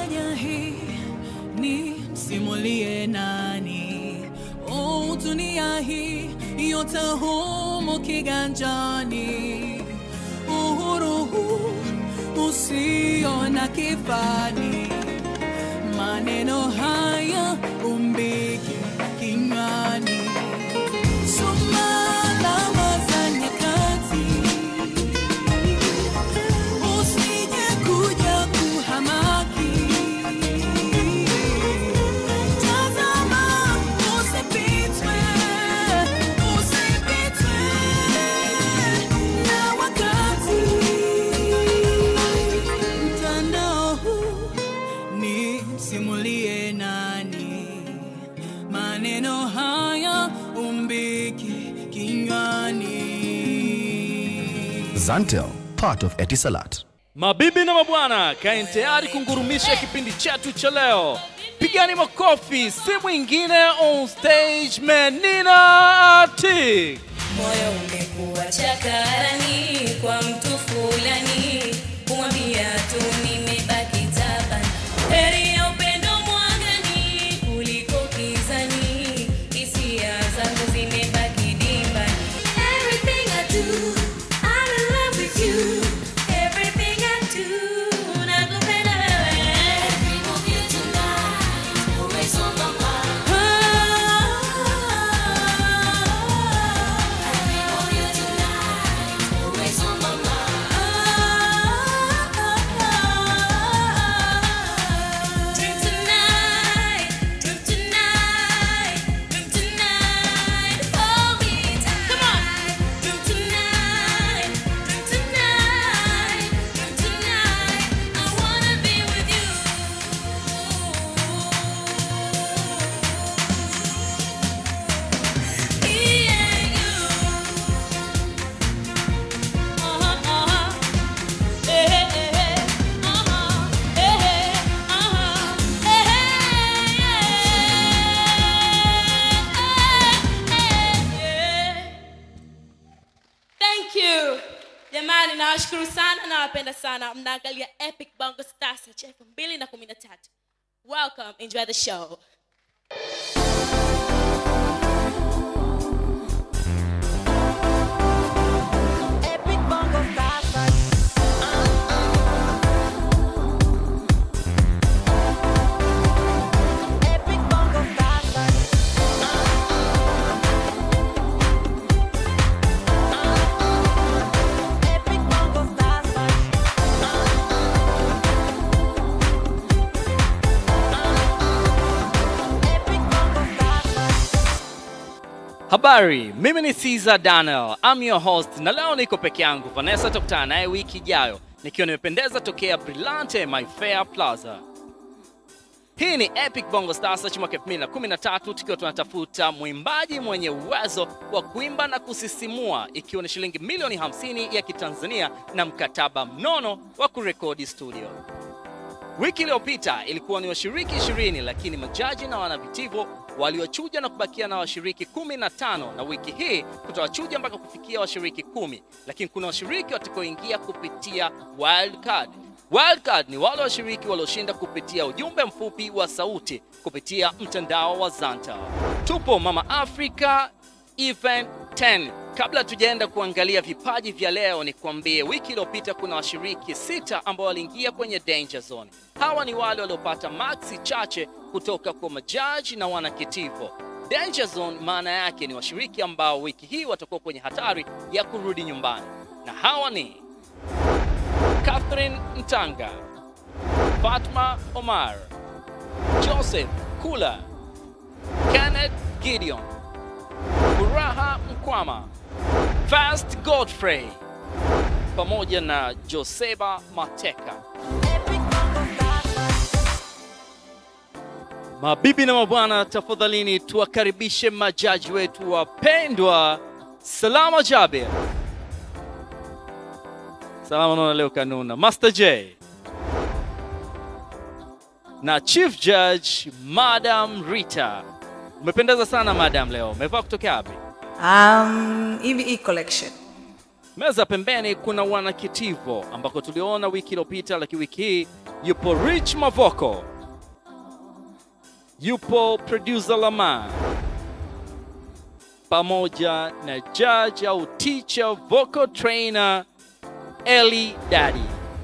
fanya hii ni simulie nani? Oh, dunia hii yote humo kiganjani, uhuru huu usio na kifani, maneno haya umbiki kinywani. Soma alama za nyakati, usije kuja kuhamaki. Tazama, usipitwe, usipitwe na wakati. Mtandao huu ni simulie nani? Maneno haya umbiki kinywani. Zantel, part of Etisalat. Mabibi na mabwana, kaeni tayari kungurumisha kipindi chetu cha leo. Pigani makofi, si mwingine on stage Menina Atik. moyo umekuwa chakarani kwa mtu fulani, kumwambia tu nimebaki tabani. Heri ya upendo mwangani kuliko kizani, hisia zangu zimebaki dimbani. Everything I do, I'm in love with you. Everything I do, nakupenda wewe. Every move you tonight, always on my mind. Thank you. Jamani nawashukuru sana nawapenda sana. Mnaangalia Epic Bongo Stars cha 2013. Welcome, enjoy the show. Habari, mimi ni Caesar Daniel, I'm your host na leo niko peke yangu. Vanessa tukutana naye wiki ijayo nikiwa nimependeza tokea Brillante My Fair Plaza. Hii ni Epic Bongo Star Search mwaka 2013 tukiwa tunatafuta mwimbaji mwenye uwezo wa kuimba na kusisimua ikiwa ni shilingi milioni 50 ya Kitanzania na mkataba mnono wa kurekodi studio. Wiki iliyopita ilikuwa ni washiriki 20 lakini majaji na wanavitivo waliwachuja na kubakia na washiriki 15 na wiki hii tutawachuja mpaka kufikia washiriki kumi, lakini kuna washiriki watakaoingia kupitia wild card. Wild card ni wale washiriki walioshinda kupitia ujumbe mfupi wa sauti kupitia mtandao wa Zanta. Tupo Mama Africa Event 10. Kabla tujaenda kuangalia vipaji vya leo, ni kuambie wiki iliyopita kuna washiriki sita ambao waliingia kwenye danger zone. Hawa ni wale waliopata maksi chache kutoka kwa majaji na wanakitivo. Danger zone maana yake ni washiriki ambao wiki hii watakuwa kwenye hatari ya kurudi nyumbani, na hawa ni Catherine Ntanga, Fatma Omar, Joseph Kula, Kenneth Gideon, Furaha Mkwama, Fast Godfrey pamoja na Joseba Mateka. Mabibi na mabwana, tafadhalini tuwakaribishe majaji wetu wapendwa. Salama Jabir. Salama naona leo kanuna. Master J. Na Chief Judge Madam Rita. Umependeza sana madam leo. Umevaa kutoka wapi? Um, hivi hii collection Meza pembeni kuna wanakitivo ambako tuliona wiki iliyopita, lakini wiki hii yupo Rich Mavoko, yupo producer Lama pamoja na judge au teacher vocal trainer Eli Daddy.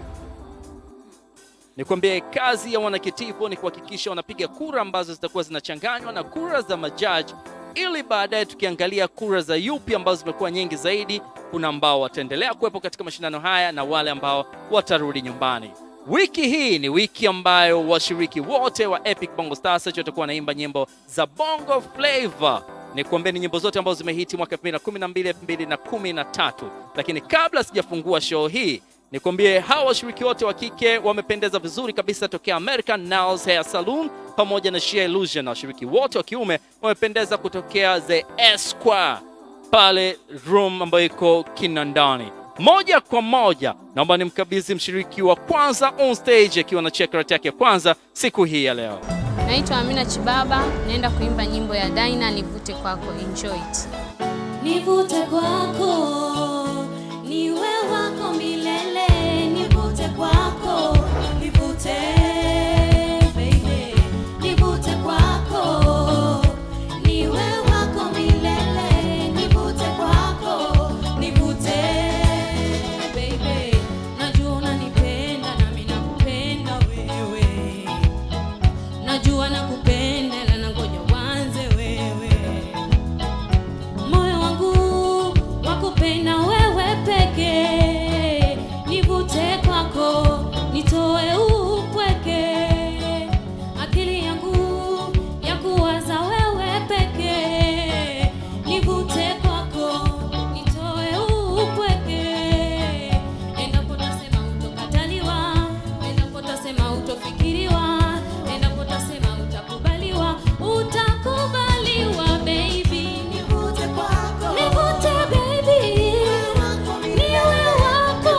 Nikwambie kazi ya wanakitivo ni kuhakikisha wanapiga kura ambazo zitakuwa zinachanganywa na kura za majaji, ili baadaye tukiangalia kura za yupi ambazo zimekuwa nyingi zaidi, kuna ambao wataendelea kuwepo katika mashindano haya na wale ambao watarudi nyumbani. Wiki hii ni wiki ambayo washiriki wote wa Epic Bongo Star Search watakuwa wanaimba nyimbo za Bongo Flava. Ni kuambia ni nyimbo zote ambazo zimehiti mwaka 2012, 2013. Lakini kabla sijafungua show hii nikwambie hawa washiriki wote wa kike wamependeza vizuri kabisa tokea American Nails Hair Salon pamoja na Sheer Illusion, na washiriki wote wa kiume wamependeza kutokea The Esquire pale room ambayo iko Kinondoni. Moja kwa moja, naomba nimkabidhi mshiriki wa kwanza on stage akiwa na checkout yake ya kwanza siku hii ya leo. Naitwa Amina Chibaba, naenda kuimba nyimbo ya Daina nivute kwako. Enjoy it. Nivute kwako, niwe wako milele. Nivute kwako, nivute baby. Nivute kwako, niwe wako milele. Nivute kwako, nivute baby. Najua unanipenda nami nakupenda wewe. Najua nakupenda na nangoja uanze wewe moyo wangu wakupenda wewe peke, nivute kwako, nitoe upweke, akili yangu ya kuwaza wewe peke, nivute kwako, nitoe upweke, endapo tasema utokataliwa, endapo tasema utofikiriwa, endapo tasema utakubaliwa, utakubaliwa baby, nivute kwako, nivute baby, niwe wako,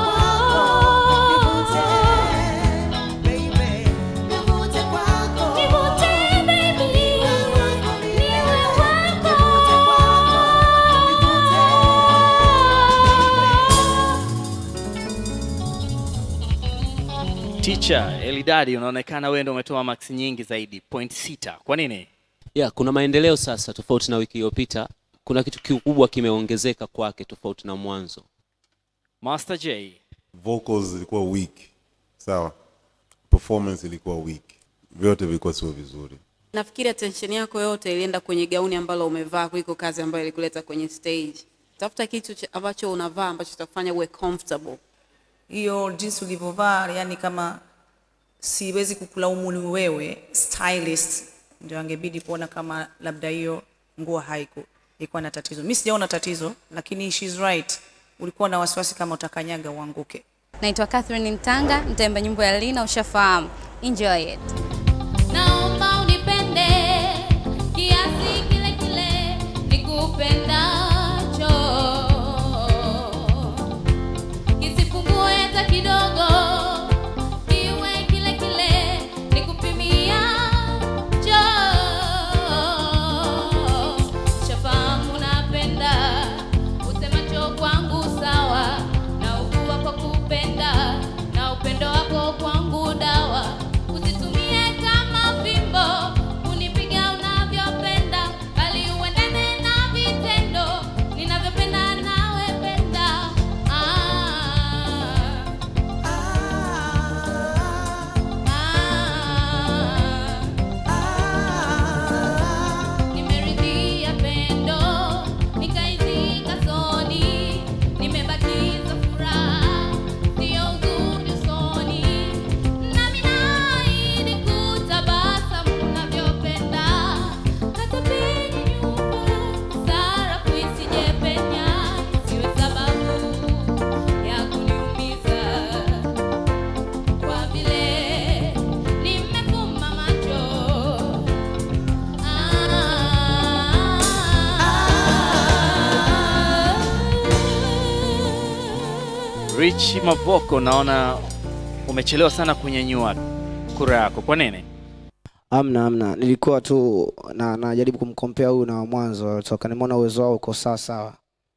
nivute kwako, nivute baby, niwe wako. Teacher Elidadi, unaonekana wewe ndio umetoa max nyingi zaidi, point sita. Kwa nini? ya kuna maendeleo sasa tofauti na wiki iliyopita kuna kitu kikubwa kimeongezeka kwake tofauti na mwanzo Master J, vocals zilikuwa weak sawa performance ilikuwa weak vyote vilikuwa sio vizuri Nafikiri attention yako yote ilienda kwenye gauni ambalo umevaa kuliko kazi ambayo ilikuleta kwenye stage. Tafuta kitu cha- ambacho unavaa ambacho kitakufanya uwe comfortable. hiyo jinsi ulivyovaa yani kama siwezi kukulaumu ni wewe stylist ndio angebidi kuona kama labda hiyo nguo haiku ilikuwa na tatizo mi sijaona tatizo lakini she's right ulikuwa na wasiwasi kama utakanyaga uanguke Naitwa Catherine Ntanga, nitaimba nyimbo ya Lina, ushafahamu. Enjoy it. Naomba unipende kiasi kile kile nikupendacho, kisipungue hata kidogo, kiwe kile kile nikupimiacho. Shafahamu napenda usemacho kwangu sawa, na ukua kwa kupenda na upendo wako kwangu dawa usitumie kama fimbo unipiga unavyopenda bali uendane na vitendo ninavyopenda nawe penda ah. Nimeridhia pendo, nikaizika soni, nimebakiza furaha, sio uzuri usoni. Nami naahidi kutabasamu unavyopenda, hata penye nyumba, sarafu isijepenya, isiwe sababu ya kuniumiza kwa vile nimefumba macho. Rich Mavoko, naona umechelewa sana kunyanyua kura yako. Kwa nini? Amna, amna, nilikuwa tu na najaribu kumkompea huyu na wa mwanzo toka, nimeona uwezo wao uko sawa sawa.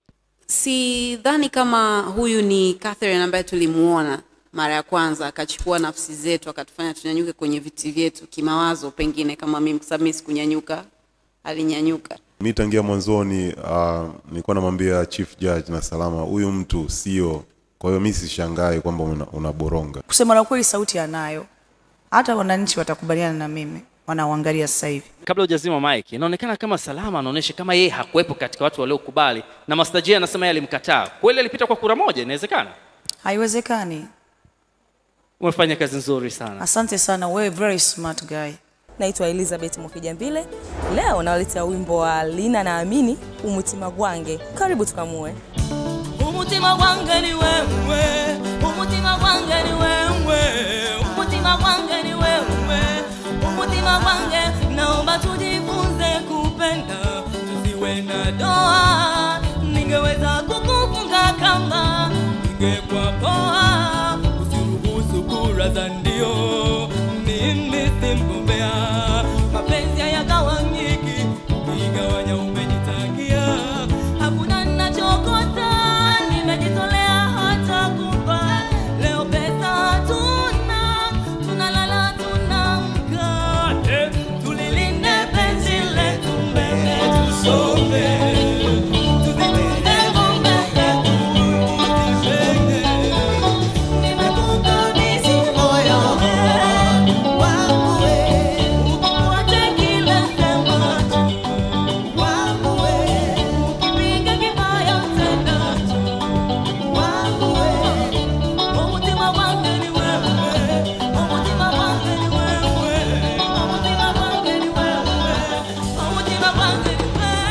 sidhani kama huyu ni Catherine ambaye tulimuona mara ya kwanza akachukua nafsi zetu akatufanya tunyanyuke kwenye viti vyetu kimawazo, pengine kama mimi, kwa sababu mimi sikunyanyuka, alinyanyuka. Mi tangia mwanzoni uh, nilikuwa namwambia chief judge na salama, huyu mtu sio. Kwa hiyo mi sishangai kwamba una- unaboronga. kusema la kweli sauti anayo hata wananchi watakubaliana na mimi wanaoangalia sasa hivi Kabla hujazima mic, inaonekana kama Salama anaonyesha kama yeye hakuwepo katika watu waliokubali, na Master J anasema yeye alimkataa. Kweli alipita kwa kura moja? Inawezekana? haiwezekani Umefanya kazi nzuri sana. asante sana wewe very smart guy Naitwa Elizabeth Mwakijambile. Leo nawaletea wimbo wa Lina na Amini, Umutima Gwange. Karibu tukamue. umutima gwange ni wewe umutima gwange ni wewe umutima gwange ni wewe umutima gwange naomba tujifunze kupenda tusiwe na doa ningeweza kukufunga kama ningekuwa poa usiruhusu kura za ndio mimi si mgombea mapenzi hayagawanyiki ukigawanya umejitakia hakuna nachokosa nimejitolea hata kupa leo pesa hatuna tunalala tunamka Eh, tulilinde penzi letu mbele tusonge tuzitunze ngombe zetu usishenge nimekukabidhi moyo wangu we ukifuate kila semacho wangu we ukipiga kibaya utendacho wangu we umutima wangu ni wewe umutima wangu ni wewe umutima wangu ni wewe umutima wangu ni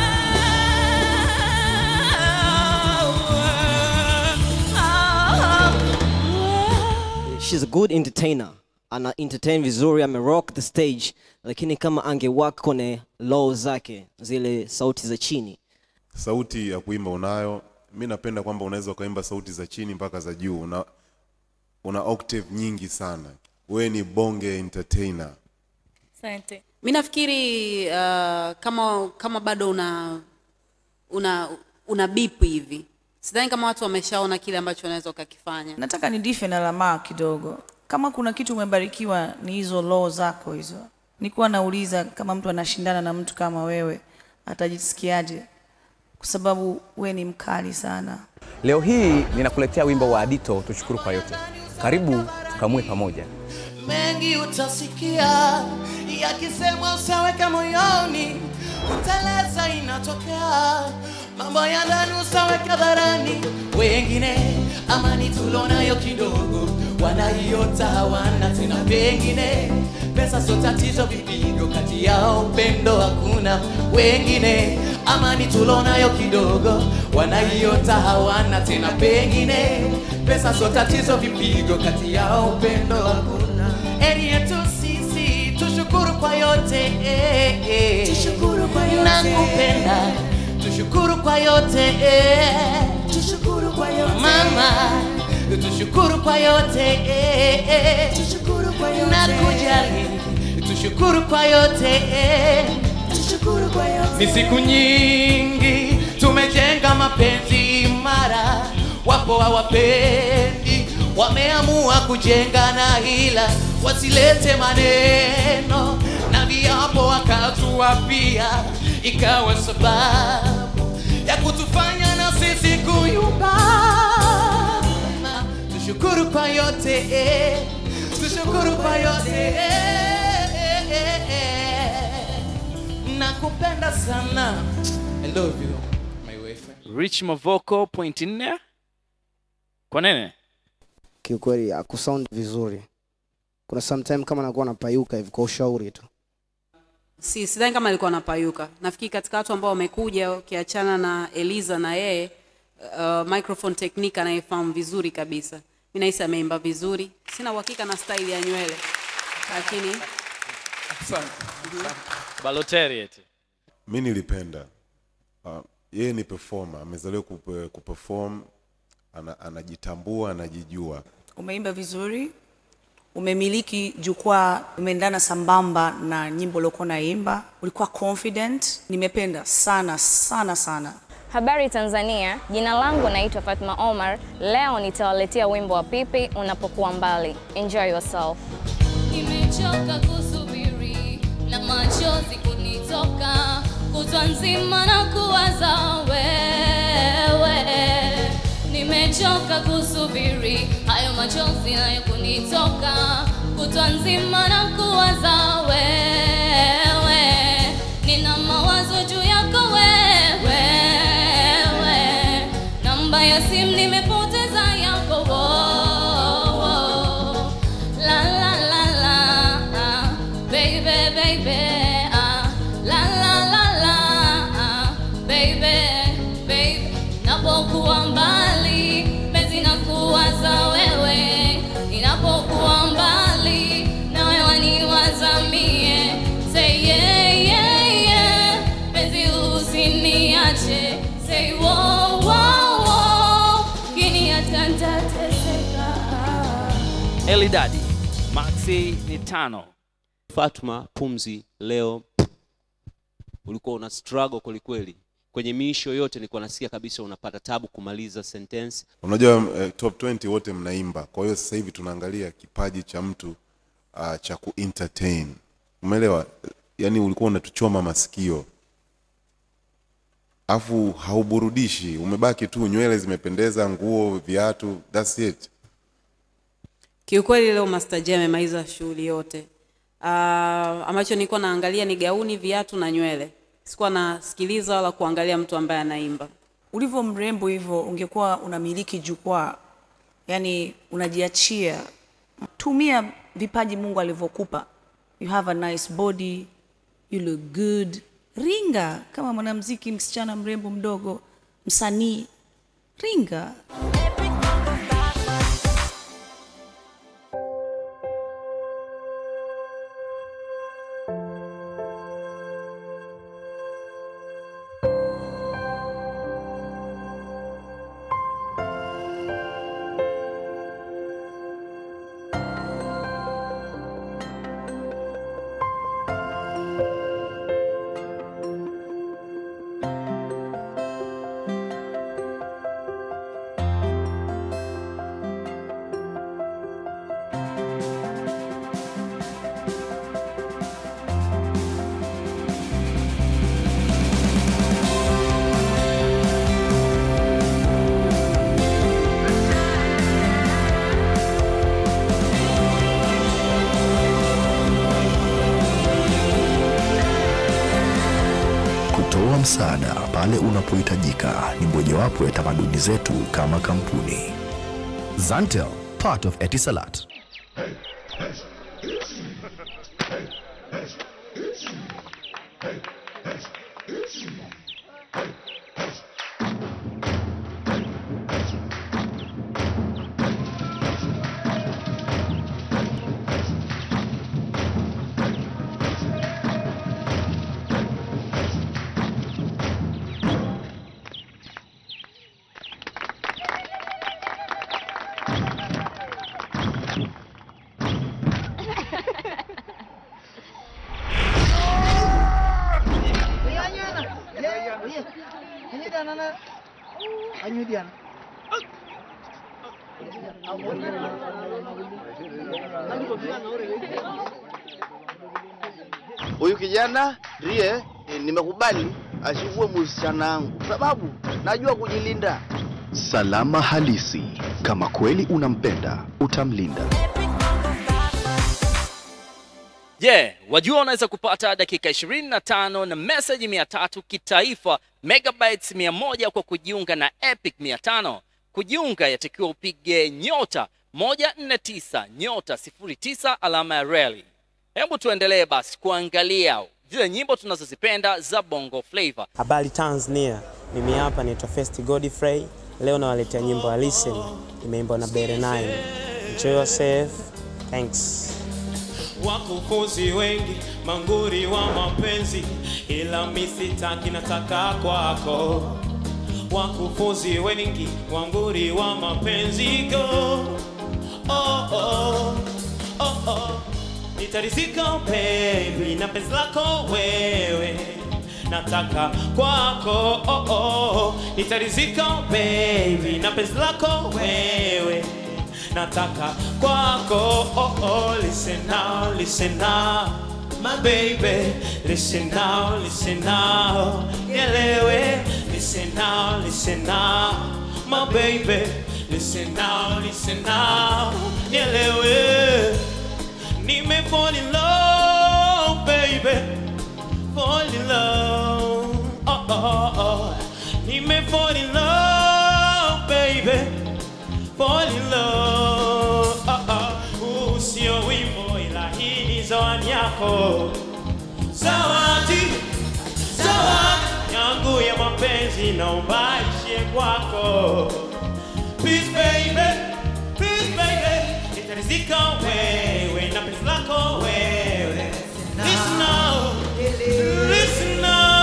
wewe She's a good entertainer. Ana entertain vizuri, ame rock the stage, lakini kama angewak kwenye low zake zile sauti za chini Sauti ya kuimba unayo. Mi napenda kwamba unaweza ukaimba sauti za chini mpaka za juu. Una, una octave nyingi sana. Wewe ni bonge entertainer. Asante. Mi nafikiri uh, kama kama bado una una una bip hivi, sidhani kama watu wameshaona kile ambacho unaweza ukakifanya. nataka ni dife na lamaa kidogo kama kuna kitu umebarikiwa ni hizo law zako hizo nikuwa nauliza kama mtu anashindana na mtu kama wewe atajisikiaje kwa sababu we ni mkali sana Leo hii ninakuletea wimbo wa Adito, tushukuru kwa yote. Karibu tukamue pamoja. mengi utasikia yakisemwa usaweka moyoni kuteleza inatokea mambo ya ndani usaweka dharani wengine amani tulonayo kidogo wanaiota hawana tena pengine pesa sio tatizo vipigo kati yao upendo hakuna wengine amani tulonayo kidogo wanaiota hawana tena pengine pesa sio tatizo vipigo kati yao upendo hakuna eri yetu sisi tushukuru kwa yote eh, eh. Tushukuru kwa yote. nakupenda tushukuru kwa yote eh. Tushukuru kwa yote. mama tushukuru kwa yote eh, eh. Tushukuru kwa yote. nakujali tushukuru kwa yote eh. Tushukuru kwa yote. ni siku nyingi tumejenga mapenzi imara wapo hawapendi wameamua kujenga na hila wasilete maneno na viapo wakatuapia ikawa sababu ya kutufanya na sisi kuyumba tushukuru kwa yote eh. tushukuru kwa yote eh, eh, eh, eh. nakupenda sana I love you my wife Rich Mavoko point nne. Kwa nini? kiukweli akusound vizuri kuna sometime kama nakuwa napayuka hivi kwa ushauri tu Si sidhani kama alikuwa anapayuka. Nafikiri katika watu ambao wamekuja ukiachana na Eliza na yeye uh, microphone technique anayefahamu vizuri kabisa. Mimi nahisi ameimba vizuri. Sina uhakika na style ya nywele. Lakini Balotelli eti. Mi nilipenda. Uh, yeye ni performer, amezaliwa kupe- kuperform, ana, anajitambua, anajijua. umeimba vizuri umemiliki jukwaa umeendana sambamba na nyimbo uliokuwa naimba ulikuwa confident nimependa sana sana sana Habari Tanzania, jina langu naitwa Fatma Omar. Leo nitawaletea wimbo wa Pipi unapokuwa mbali. Enjoy yourself. Nimechoka kusubiri na machozi kunitoka kutwa nzima na kuwaza wewe. Nimechoka kusubiri hayo machozi nayo kunitoka kutwa nzima na kuwaza wewe. Nina mawazo juu yako wewe, namba ya simu nimepoteza yako wo, wo. La la la la, ah, baby baby, ah, la la la la, ah, baby baby. Napokuwa mbali, penzi nakuwaza wewe, inapokuwa mbali, nawe waniwaza mie. Say yeah yeah yeah, penzi usiniache. Say wo wo wo, kiniacha nitateseka. Elidadi, Maxi ni tano. Fatma Pumzi, leo ulikuwa una struggle kwelikweli kwenye miisho yote, nilikuwa nasikia kabisa unapata tabu kumaliza sentence. unajua eh, top 20 wote mnaimba kwa hiyo sasa hivi tunaangalia kipaji cha mtu uh, cha kuentertain umeelewa yaani ulikuwa unatuchoma masikio afu hauburudishi umebaki tu nywele zimependeza nguo viatu that's it Kiukweli leo Master J amemaliza shughuli yote. Uh, ambacho nilikuwa naangalia ni gauni, viatu na nywele. Sikuwa nasikiliza wala kuangalia mtu ambaye anaimba. ulivyo mrembo hivyo ungekuwa unamiliki jukwaa yani unajiachia tumia vipaji mungu alivyokupa you have a nice body you look good ringa kama mwanamziki msichana mrembo mdogo msanii ringa Kutoa msaada pale unapohitajika ni mojawapo ya tamaduni zetu kama kampuni. Zantel, part of Etisalat. huyu kijana ndiye eh, nimekubali achukue msichana wangu sababu najua kujilinda. Salama halisi. Kama kweli unampenda, utamlinda. Je, yeah, wajua unaweza kupata dakika 25 na message 300 kitaifa megabytes 100 kwa kujiunga na Epic 500. Kujiunga yatakiwa upige nyota 149 nyota 09 alama ya reli. Hebu tuendelee basi kuangalia zile nyimbo tunazozipenda za Bongo Flava. Habari Tanzania, mimi hapa naitwa First Godfrey. Leo nawaletea nyimbo ya Listen, imeimbwa na Bere 9. Enjoy yourself. Thanks. wakufunzi wengi manguri wa mapenzi, ila mi sitaki, nataka kwako. Wakufunzi wengi wanguri wa mapenzi go oh, oh, oh, oh. Nitarizika baby na penzi lako wewe, nataka kwako oh, oh. nitarizika baby na penzi lako wewe nataka kwako oh, oh, listen now, listen now my baby listen now, listen now nielewe listen now, listen now my baby listen now, listen now nielewe nime fall in love baby fall in love oh, oh, oh. nime fall in love baby fall in love oh, oh. Huu sio wimbo ila hii ni zawadi yako zawadi zawadi yangu ya mapenzi naomba ishie kwako please baby please baby nitarizika wewe na penzi lako wewe listen now listen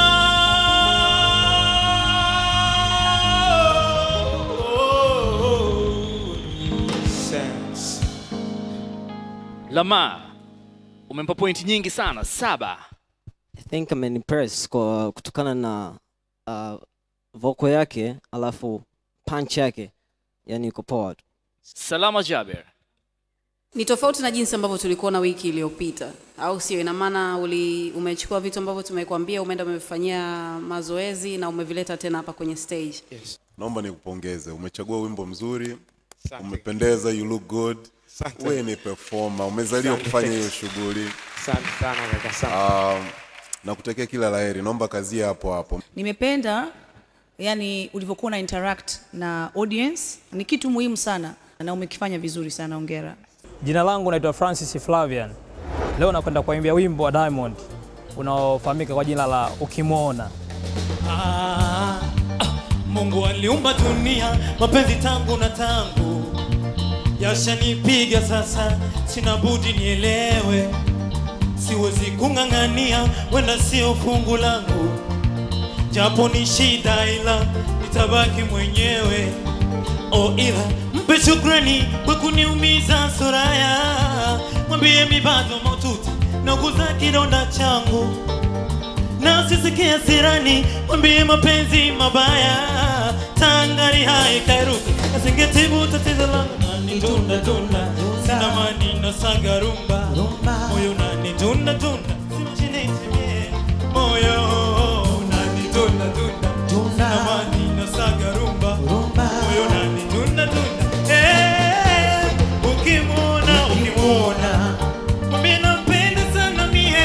now sense Lamar, umempa pointi nyingi sana, saba. I think amenimpress kwa kutokana na uh, voko yake alafu punch yake yani iko poa tu. Salama Jaber, ni tofauti na jinsi ambavyo tulikuona wiki iliyopita au sio ina maana uli umechukua vitu ambavyo tumekuambia umeenda umevifanyia mazoezi na umevileta tena hapa kwenye stage yes. naomba nikupongeze umechagua wimbo mzuri umependeza you look good Asante. wewe ni performer umezaliwa Asante. kufanya hiyo shughuli Asante sana kaka, asante. um, nakutakia kila laheri naomba kazia hapo hapo nimependa yani ulivyokuwa na interact na audience ni kitu muhimu sana na umekifanya vizuri sana ongera Jina langu naitwa Francis Flavian. Leo nakwenda kuimbia wimbo wa Diamond unaofahamika kwa jina la Ukimwona. Ah, ah, Mungu aliumba dunia, mapenzi tangu na tangu yashanipiga sasa, sina budi nielewe, siwezi kung'ang'ania, wenda sio fungu langu, japo ni shida, ila nitabaki mwenyewe. Oh, ila mpe shukrani kwa kuniumiza Soraya, mwambie mi bado maututi nauguza kidonda changu na sisikia sirani, mwambie mapenzi mabaya tangari hai kairuka asingetibu tatizo langu nani tunda tunda sina mani na saga rumba moyo nani tunda tunda simchini timie moyo nani tunda tunda sina mani na saga rumba moyo nani tunda tunda eh ukimwona ukimwona mwambie nampenda sana mie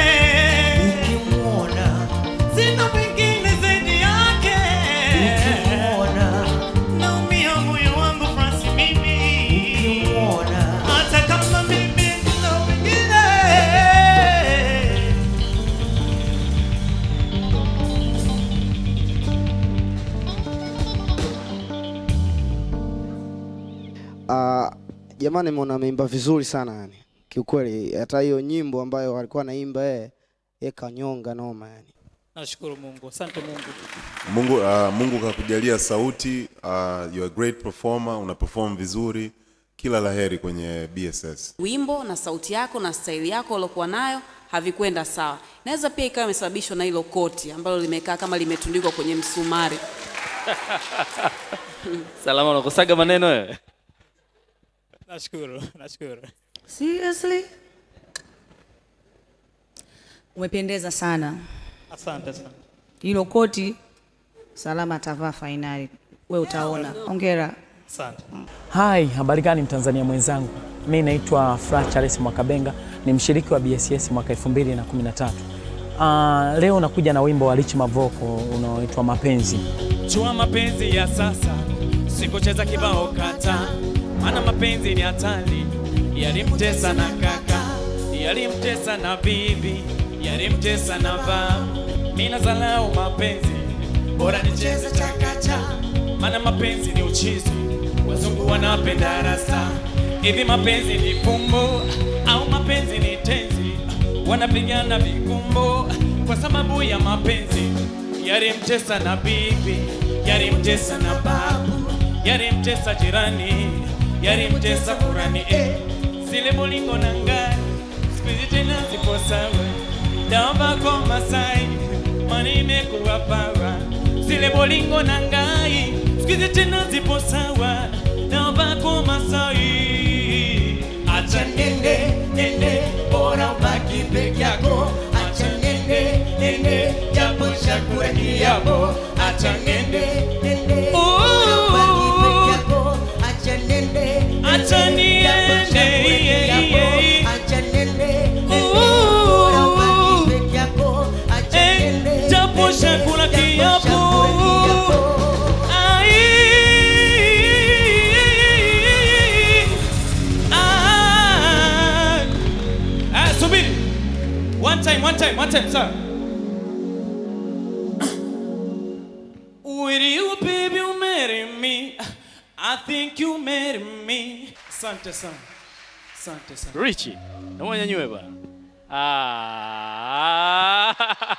sina pengine zaidi yake naumia moyo wangu Fransi mimi hata kama mimi sina wengine Uh, jamani nimeona ameimba vizuri sana yani. Kiukweli hata hiyo nyimbo ambayo alikuwa anaimba yeye yeye kanyonga noma yani. Nashukuru Mungu, asante Mungu. mungu uh, mungu kakujalia sauti uh, you are a great performer una perform vizuri kila laheri kwenye bss wimbo na sauti yako na staili yako uliokuwa nayo havikwenda sawa naweza pia ikawa imesababishwa na hilo koti ambalo limekaa kama limetundikwa kwenye msumari Salama, unakosaga maneno wewe? Nashukuru, nashukuru. seriously umependeza sana Asante sana. hilo koti salama atavaa fainali we utaona ongera Asante. Hai, habari gani Mtanzania mwenzangu? Mi naitwa Fra Charles Mwakabenga, ni mshiriki wa BSS mwaka 2013. Uh, leo nakuja na wimbo wa Rich Mavoko unaoitwa Mapenzi. Jua mapenzi ya sasa, sikucheza kibao kata, maana mapenzi ni hatari. Yalimtesa na kaka, yalimtesa na bibi, yalimtesa na baba. Mimi nazalau mapenzi, bora nicheze chakacha, maana mapenzi ni uchizi. Wazungu wanapenda rasta, hivi mapenzi ni fumbo au mapenzi ni tenzi? Wanapigana vikumbo kwa sababu ya mapenzi yalimtesa na bibi, yalimtesa na babu, yalimtesa jirani, yalimtesa kurani eh. Zile bolingo na ngari siku hizi tena zipo sawa, dawa kwa Masai mani imekuwa pawa, zile bolingo na ngai sikizi tena zipo sawa na bako masai acha nende nende bora ubaki peke yako acha nende nende japo shakura ni yako acha nende nende bora ubaki peke yako acha nende acha niende acha nende bora ubaki peke yako acha nende japo shakura kiapo Ai, ah, ah, subiri. One time, one time, one time, sir. Will you baby you marry me? I think you marry me. Asante sana. Asante sana. Richie, naomba nyanyue bwana. Ah.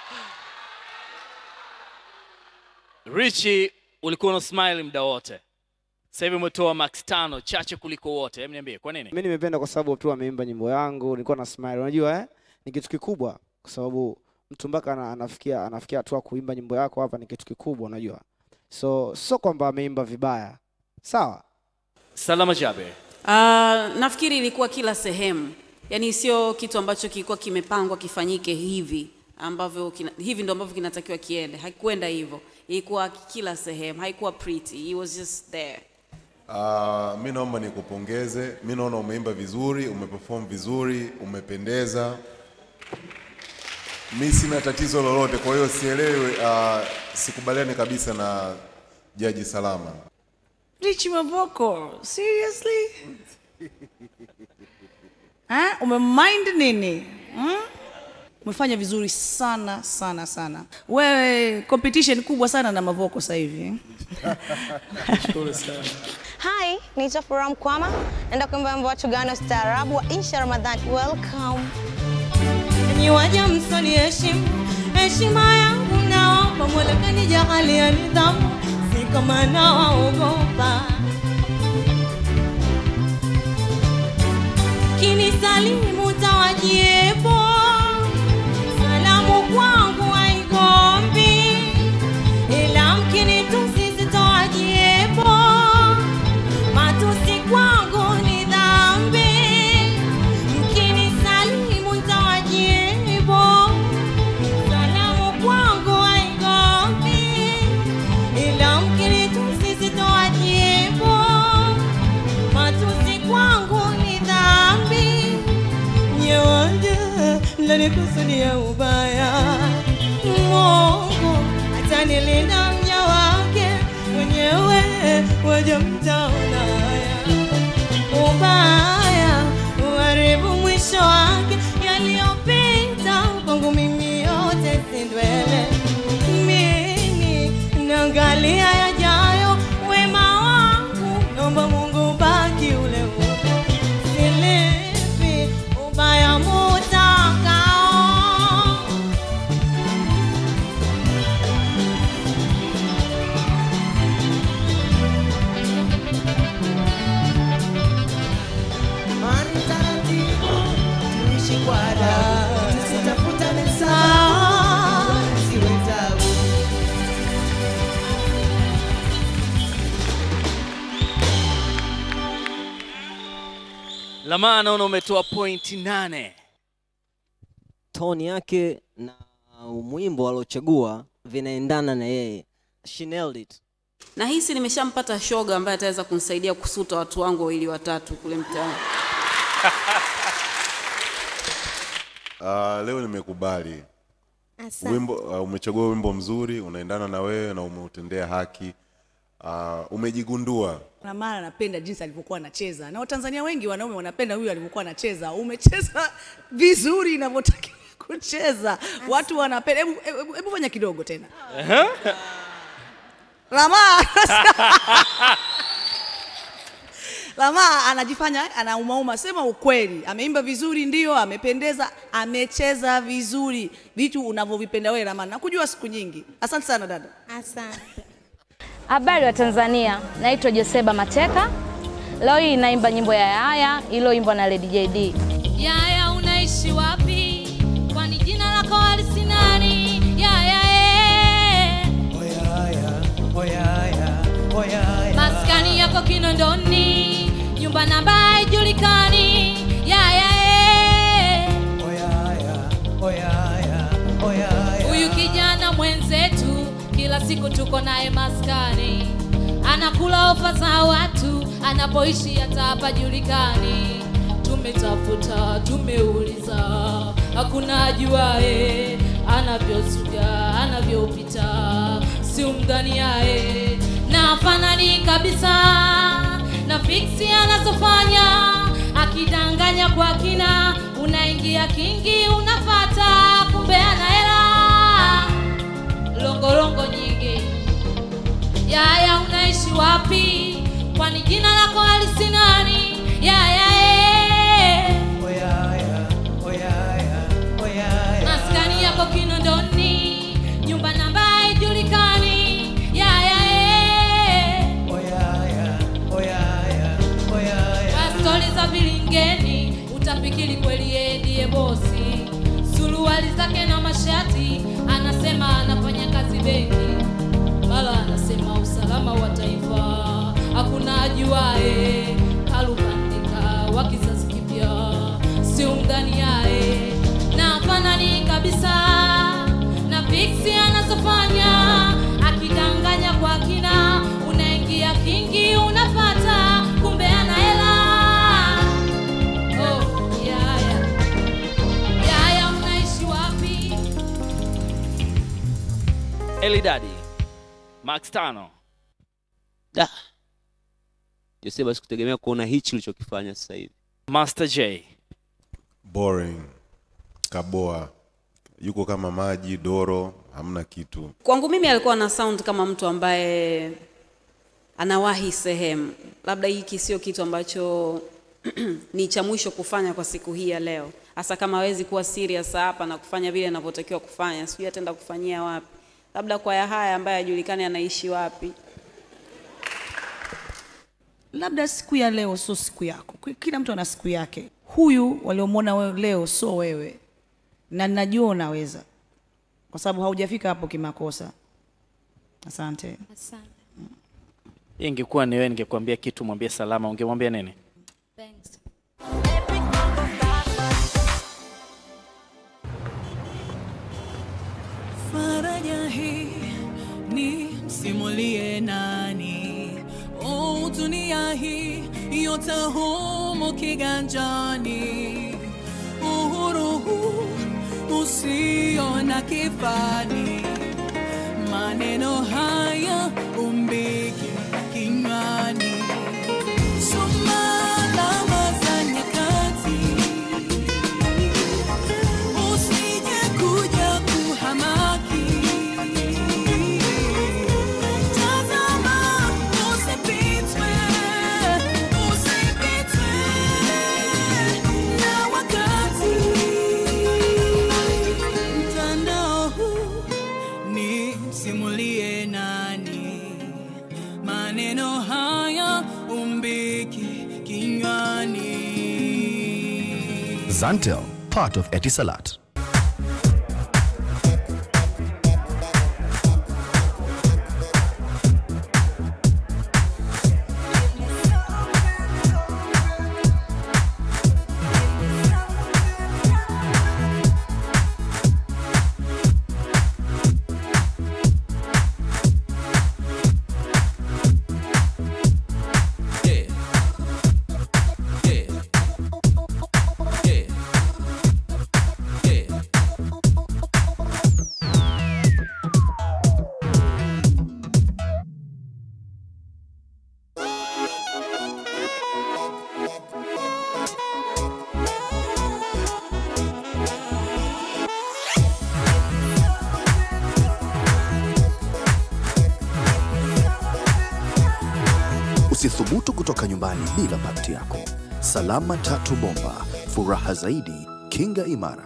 Richie, ulikuwa una smile muda wote. Sasa hivi umetoa max tano chache kuliko wote. Hebu niambie kwa nini? mi nimependa kwa sababu tu ameimba nyimbo yangu nilikuwa na smile unajua eh? ni kitu kikubwa kwa sababu mtu mpaka ana- anafikia anafikia hatua kuimba nyimbo yako hapa ni kitu kikubwa unajua so sio kwamba ameimba vibaya sawa Salama Jabe. Uh, nafikiri ilikuwa kila sehemu, yaani sio kitu ambacho kilikuwa kimepangwa kifanyike hivi ambavyo kina, hivi ndo ambavyo kinatakiwa kiende. Haikuenda hivyo, ilikuwa kila sehemu, haikuwa pretty, he was just there. Uh, mi naomba nikupongeze. Mi naona umeimba vizuri, umeperform vizuri, umependeza. Mi sina tatizo lolote, kwa hiyo sielewi, uh, sikubaliani kabisa na Jaji Salama. Richie Mavoko, seriously? Ha? Umemind nini? Hmm? Umefanya vizuri sana sana sana. Wewe competition kubwa sana na Mavoko sasa hivi. Nashukuru sana. Hi, naitwa Furaha Mkwama, naenda kuimba wimbo wa Tugano staarabu wa Insha Ramadhan. Welcome. Enyi waja msoni heshimu heshima yangu naomba Mola kanijalia nidhamu si kama nawaogopa kinisalimu tawajiebo salamu kwangu haigombi ila mkinitusi sitowajiebo matusi kwangu ni dhambi mkinisalimu ntawajibu salamu kwangu haigombi ila mkinitusi sitowajibu matusi kwangu ni dhambi nyewaja mlanikusudia ubaya Mungu atanilinda mja wake mwenyewe waja mtaona haya ubaya uharibu mwisho wake yaliyopita kwangu mimi yote si ndwele mimi naangalia yajayo wema wangu naomba mungu baki ule ule silipi ubaya mutakao Mani taratibu, tuishi kwa adabu, tusitafutane sana, siwe tabu. Lama naona umetoa pointi nane. toni yake na mwimbo aliochagua vinaendana na yeye She nailed it. Nahisi nimeshampata shoga ambaye ataweza kunisaidia kusuta watu wangu wawili watatu kule mtaani. Uh, leo nimekubali wimbo uh, umechagua wimbo mzuri unaendana na wewe na umeutendea haki uh, umejigundua Na mara napenda jinsi alivyokuwa anacheza, na Watanzania wengi wanaume wanapenda huyu alivyokuwa anacheza. Umecheza vizuri inavyotakiwa kucheza, watu wanapenda. Hebu hebu- hebu fanya kidogo tena. Lama Lama anajifanya anaumauma, sema ukweli. Ameimba vizuri, ndio, amependeza, amecheza vizuri, vitu unavyovipenda wewe Lama. Nakujua siku nyingi. Asante sana dada. Asante. Habari wa Tanzania, naitwa Joseba Mateka. Leo hii naimba nyimbo ya Yaya iliyoimbwa na Lady JD. Yaya, unaishi wapi? Kwani jina lako halisi nani? Yaya, eh. oyaya oyaya maskani yako kinondoni nyumba namba haijulikani yaya eh. oyaya oyaya oyaya huyu kijana mwenzetu kila siku tuko naye maskani anakula ofa za watu anapoishi hata hapajulikani tumetafuta tumeuliza hakuna ajuae anavyosuga anavyopita si umdhaniae na afanani kabisa na fiksi anazofanya akidanganya kwa kina unaingia kingi unafata kumbe ana hela longolongo nyingi yaya unaishi wapi kwani jina lako halisi nani yaya eh. oyaya oyaya oyaya maskani yako kinondoni nyumba namba haijulikani yaya eh. oyaya oyaya oyaya Kwa stori za vilingeni utafikiri kweli yeye ndiye bosi suruali zake na mashati anasema anafanya kazi benki mara anasema usalama wa taifa hakuna ajuae kalubandika wa kizazi kipya si umdhaniae na fanani kabisa na fiksi anazofanya akidanganya kwa kina unaingia kingi unafata kumbe ana hela oh, yaya yaya unaishi wapi Elidadi, Max Tano. Da. Joseba sikutegemea kuona hichi ulichokifanya sasa hivi. Master J. boring kaboa yuko kama maji doro hamna kitu kwangu mimi alikuwa na sound kama mtu ambaye anawahi sehemu labda hiki sio kitu ambacho ni cha mwisho kufanya kwa siku hii ya leo hasa kama hawezi kuwa serious hapa na kufanya vile anavyotakiwa kufanya sijui ataenda kufanyia wapi labda kwa ya haya ambaye hajulikani anaishi wapi labda siku ya leo sio siku yako Kwa- kila mtu ana siku yake huyu waliomwona wewe leo sio wewe na najua unaweza kwa sababu haujafika hapo kimakosa asante asante Hii ingekuwa ni wewe ningekwambia kitu mwambie salama, ungemwambia nini? thanks faraja hii ni msimulie nani oh, dunia hii yote humo kiganjani uhuru huu usio na kifani maneno haya umbiki kinywani soma alama za nyakati usije kuja kuhamaki tazama usipitwe usipitwe na wakati mtandao huu ni msimulie nani maneno haya umbiki kinywani Zantel, part of Etisalat. Usithubutu kutoka nyumbani bila pakti yako. Salama Tatu Bomba, furaha zaidi, kinga imara.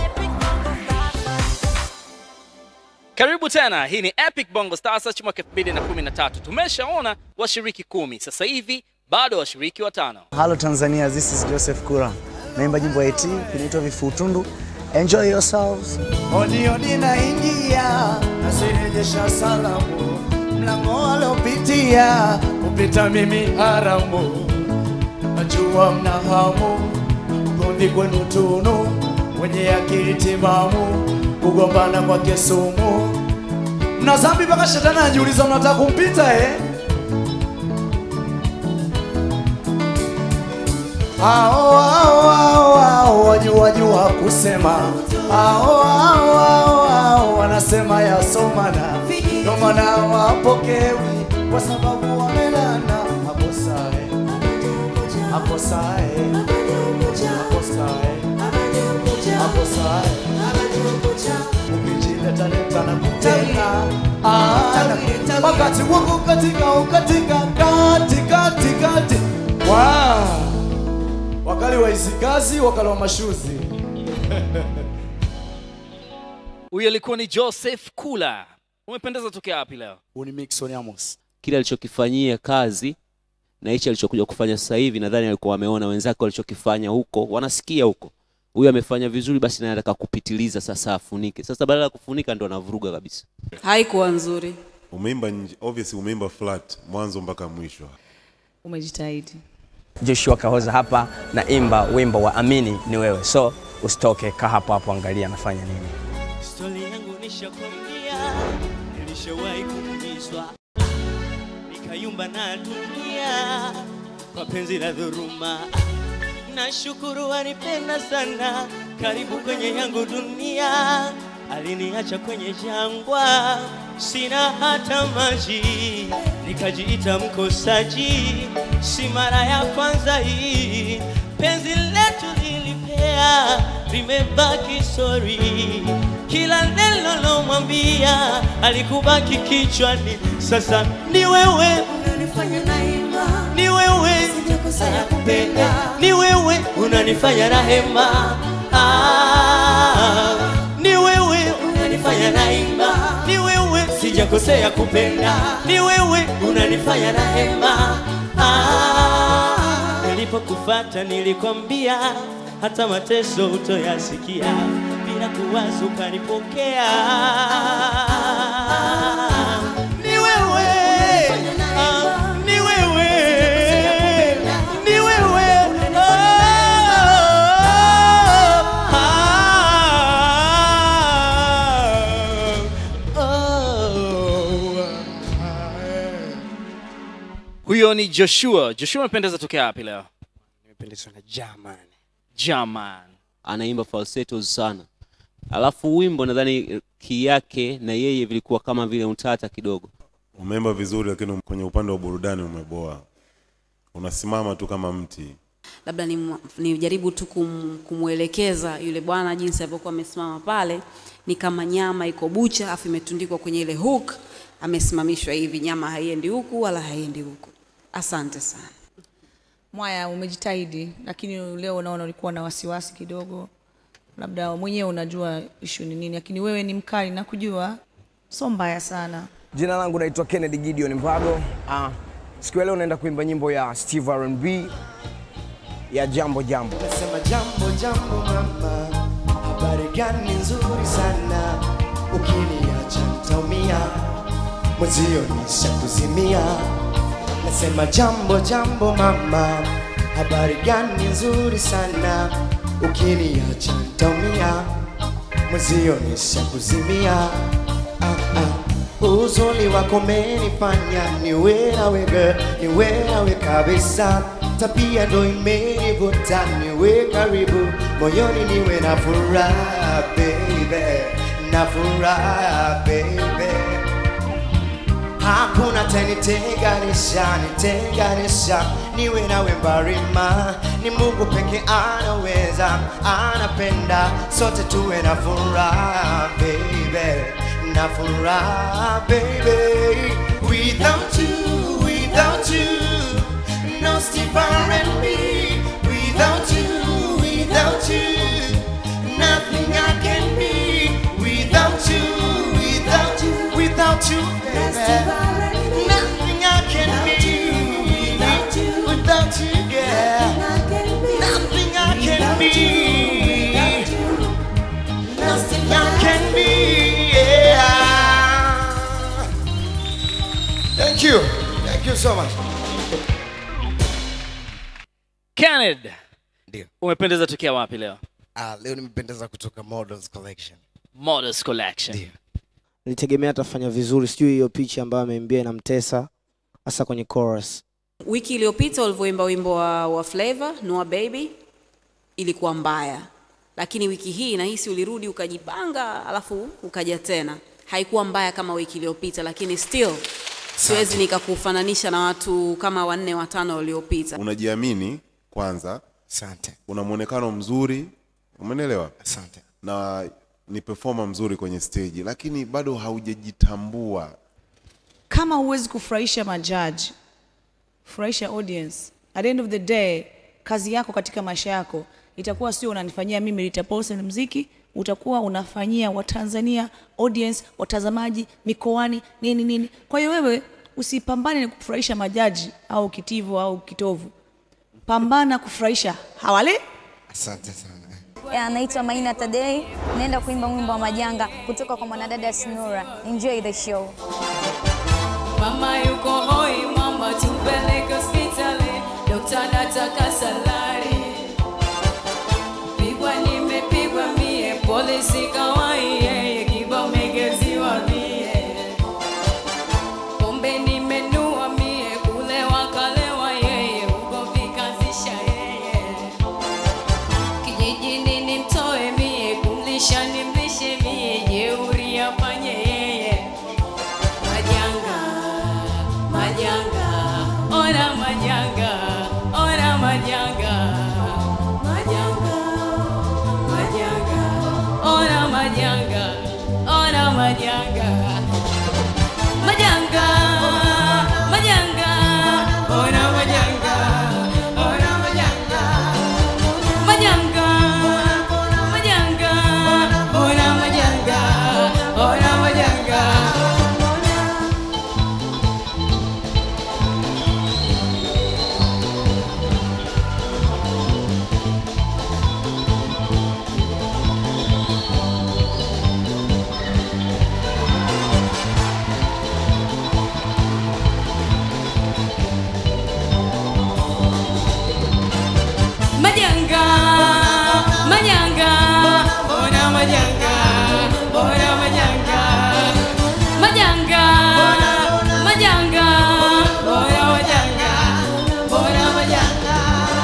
Karibu tena, hii ni Epic Bongo Star Search mwaka 2013. Tumeshaona washiriki kumi, sasa hivi bado washiriki watano. Hello Tanzania, this is Joseph Kura. Naimba jimbo ya AT kinaitwa Vifutundu. Enjoy yourselves. odi odi naingia nasirejesha salamu mlango alopitia kupita mimi haramu, najua mna hamu ugomvi kwenu tunu, wenye akili timamu kugombana kwa kesumu, mna zambi mpaka shetani anajiuliza mnataka kumpita eh? Ao, ao, ao, ao, wajua jua kusema ao, ao, ao, ao, wanasema yasomana ndo maana wapokewi kwa sababu wamelana akosae akosae akosae akosae ukijileta leta na kutena Ah, na- wakati wangu katika ukatika kati kati kati wow. wakali wa isikazi wakali wa mashuzi Huyu alikuwa ni Joseph Kula. Umependeza tokea wapi leo? Huu ni Mixon Amos. kile alichokifanyia kazi na hichi alichokuja kufanya sasa hivi nadhani alikuwa wameona wenzake walichokifanya huko wanasikia huko huyu amefanya vizuri basi naye anataka kupitiliza sasa afunike sasa badala ya kufunika ndo anavuruga kabisa haikuwa nzuri umeimba nje obviously umeimba flat mwanzo mpaka mwisho Umejitahidi. Joshua Kahoza hapa na imba wimbo wa Amini ni wewe, so usitoke, kaa hapo hapo, angalia anafanya nini. Stori yangu nishakwambia, nilishawahi kuumizwa, nikayumba na dunia kwa penzi la dhuruma. Nashukuru anipenda sana, karibu kwenye yangu dunia, aliniacha kwenye jangwa, sina hata maji, nikajiita mkosaji, si mara ya kwanza hii, penzi letu lilipea, limebaki sori, kila neno lomwambia alikubaki kichwani, sasa ni wewe unanifanya naima, ni wewe sijakosea kupenda, ni wewe unanifanya rahema, ah, ni wewe unanifanya naima, ni wewe sijakosea kupenda, ni wewe unanifanya rahema, ah, nilipokufata nilikwambia hata mateso utoyasikia bila kuwaza ukanipokea. Ni wewe, ah, ni wewe, ni wewe, Huyo ni Joshua. Joshua umependeza tokea wapi leo? Nimependezwa na German. German. anaimba falsettos sana alafu wimbo nadhani ki yake na yeye vilikuwa kama vile utata kidogo umeimba vizuri lakini kwenye upande wa burudani umeboa unasimama tu kama mti labda ni- nijaribu tu kum, kumwelekeza yule bwana jinsi alivyokuwa amesimama pale ni kama nyama iko bucha afu imetundikwa kwenye ile hook amesimamishwa hivi nyama haiendi huku wala haiendi huku asante sana Mwaya, umejitahidi, lakini leo unaona ulikuwa na wasiwasi kidogo, labda mwenyewe unajua ishu ni nini, lakini wewe ni mkali na kujua, so mbaya sana. Jina langu naitwa Kennedy Gideon Mbago. Ah, siku ya leo naenda kuimba nyimbo ya Steve R&B ya Jambo Jambo. Nasema jambo jambo mama, habari gani nzuri sana, ukiniacha nitaumia, mwenzio nishakuzimia. Nasema jambo jambo mama, habari gani nzuri sana, ukiniacha nitaumia, mwenzio nishakuzimia. Ah, ah. Uzuri wako umenifanya niwe nawe girl, niwe nawe kabisa, tabia ndo imenivuta niwe karibu, moyoni niwe na furaha baby, na furaha baby hakuna tenitenganisha nitenganisha niwe nawe mbarima ni mungu peke anaweza anapenda sote tuwe na furaha baby na furaha baby without you without you no Steve and me without you without you nothing I can be without you without you without you baby nothing I can be without you without you girl nothing I can be nothing I can be yeah you. Thank you so much. Kenneth. Ndio. Umependeza tokea wapi leo? Ah, leo nimependeza kutoka Models Collection. Models Collection. nilitegemea atafanya vizuri sijui hiyo picha ambayo ameimbia inamtesa hasa kwenye chorus wiki iliyopita ulivyoimba wimbo wa, wa flavor Noah baby ilikuwa mbaya lakini wiki hii nahisi ulirudi ukajipanga alafu ukaja tena haikuwa mbaya kama wiki iliyopita lakini still siwezi nikakufananisha na watu kama wanne watano waliopita unajiamini kwanza asante una mwonekano mzuri umenelewa asante na ni performer mzuri kwenye stage lakini bado haujajitambua kama huwezi kufurahisha majaji furahisha audience at the end of the day kazi yako katika maisha yako itakuwa sio unanifanyia mimi Rita Paulson mziki utakuwa unafanyia watanzania audience watazamaji mikoani nini nini kwa hiyo wewe usipambane na kufurahisha majaji au kitivo au kitovu pambana kufurahisha hawale asante sana Ya, naitwa Maina Tadei, naenda kuimba wimbo wa majanga kutoka kwa mwanadada Snura. Enjoy the show. Mama yuko hoi, mama tupeleke hospitali, dokta nataka salari. Pigwa nimepigwa mie, polisi kawai yeye, kibao megeziwa mie. Pombe nimenua mie, kulewa kalewa yeye, ugomvi kazisha yeye. Kijijini nimtoe mie, kumlisha nimlishe mie, jeuri afanye yeye. Majanga, majanga, ona majanga, ona majanga, majanga, majanga, ona majanga, ona majanga, majanga, majanga, ona majanga, ona majanga, majanga, majanga, ona majanga, ona majanga. Majanga, majanga, ona majanga, ona majanga, majanga, majanga, ona majanga, ona majanga.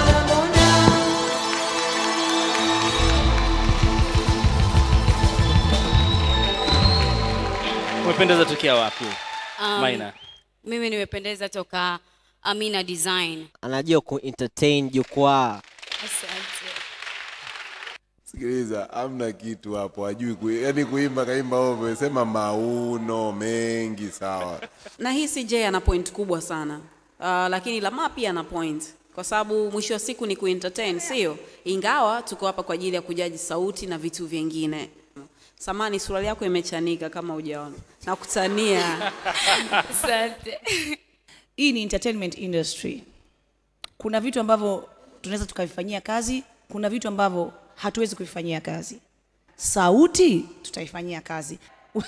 Umependeza tokea wapi? Um, Maina. Mimi nimependeza toka Amina Design. anajua ku entertain jukwaa Asante. sikiliza amna kitu hapo ajui ku, yani kuimba kaimba ovyo sema mauno mengi sawa nahisi Jay ana point kubwa sana uh, lakini Lama pia ana point kwa sababu mwisho wa siku ni kuentertain, sio? Ingawa tuko hapa kwa ajili ya kujaji sauti na vitu vingine. Samani, suruali yako imechanika kama hujaona. Nakutania. Asante. Hii ni entertainment industry. Kuna vitu ambavyo tunaweza tukavifanyia kazi, kuna vitu ambavyo hatuwezi kuvifanyia kazi. Sauti tutaifanyia kazi.